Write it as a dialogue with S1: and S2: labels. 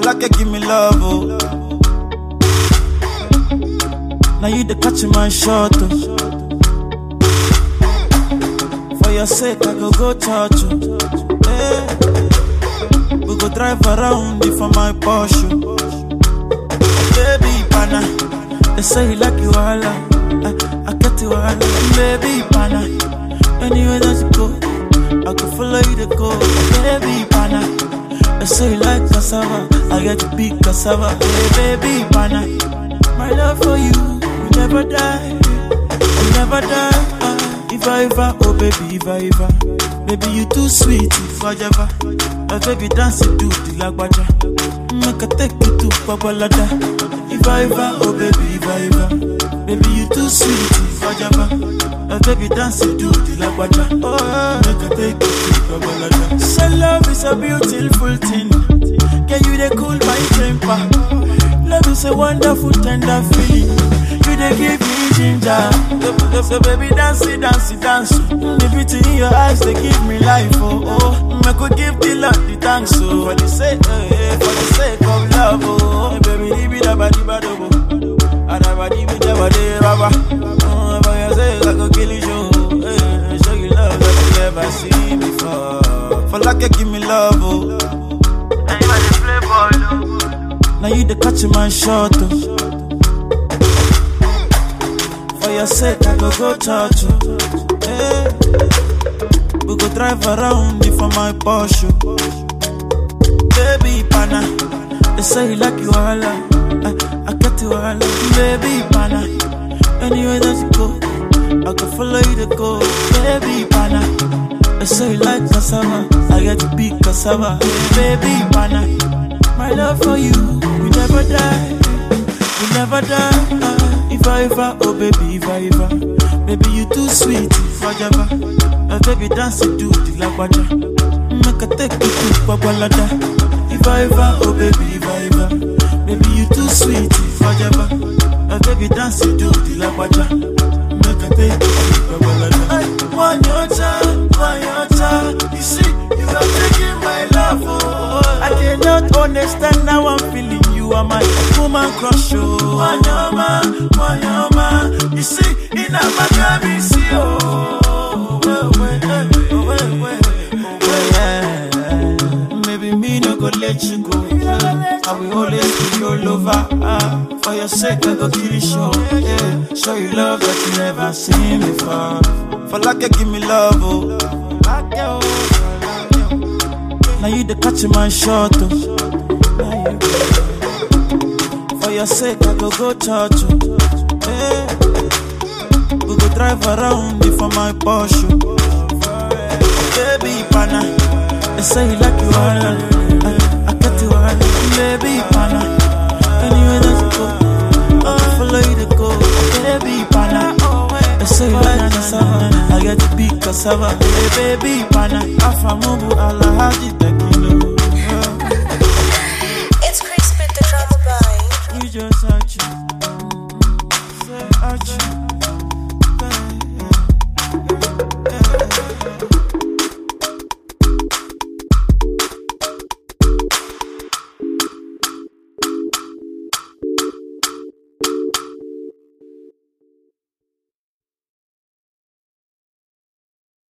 S1: like give me love, oh. Now you the catch my shot, oh. For your sake, I go go touch you. Hey. We go drive around you for my Porsche. Baby, pana. They say you like you all. I, I get you all. Baby, pana. Anywhere that you go, I can follow you to go. Baby, pana. They say you like cassava. I get to big cassava. Hey, baby, pana. My love for you will never die. Will never die. Ah, if I ever, oh baby, if I ever. Baby, you too sweet, if I ever. My baby dance it to the lagwaja. Make I take you to Babalada. If I ever, oh baby, if I ever. Baby, you too sweet, if I ever. My baby dance it to the lagwaja. Oh, yeah. make I take you to Babalada. So love is a beautiful thing. Can you they cool my temper? Love is a wonderful, tender feeling. You they give me ginger. So, so baby, dance it, dance it, dance. The beauty in your eyes, they give me life. Oh, oh. I could give the Lord the thanks. Oh, for the sake, eh, eh, for the sake of love. Oh, baby, leave it about the bad. Oh, and I body with the body, baba. Oh, for your sake, I could kill you. Show, eh, show you love that you never seen before. For like you give me love. Oh. Now you the catch my shot. Oh. For your sake, I go go touch you. Hey. We go drive around you for my Porsche. Baby, pana. They say you like you all. I, I get you all. Baby, pana. Anywhere that you go, I can follow you to go. Baby, pana. They say you like cassava. I get to big cassava. Baby, pana. My love for you will never die. Will never die. Ah, if I ever, oh baby, if I ever. Baby, you too sweet, if I ever. My baby dance it to the lagwaja. Make I take you to Babalada. If I ever, oh baby, if I ever. Baby, you too sweet, if I ever. My baby dance it to the lagwaja. Make I take you to Babalada. One your time, one your time. You see, you are taking my love, oh. I cannot understand how I'm feeling. You are my woman crush, oh. Wanyama, wanyama. You see, in a magami, see, oh. Well, well, eh, oh, well, well, oh, well, yeah. Maybe me no go let you go. I will always be your lover. Ah, for your sake, I go kill you, show. Yeah, show you love that you never seen before. For like you give me love, oh. Like you, like you. Now you the catch my shot, oh. Now you- For your sake, I go go touch you. Hey. We go drive around you for my Porsche. Baby, pana. They say you like you all. I, I get you all. Baby, pana. Anywhere that you go, I can follow you to go. Baby, pana. They say you like cassava. I get to big cassava. Hey, baby, pana. Afamubu alahaji tequila.
S2: It's Chris with the drama by
S1: You just arch you. Say arch you.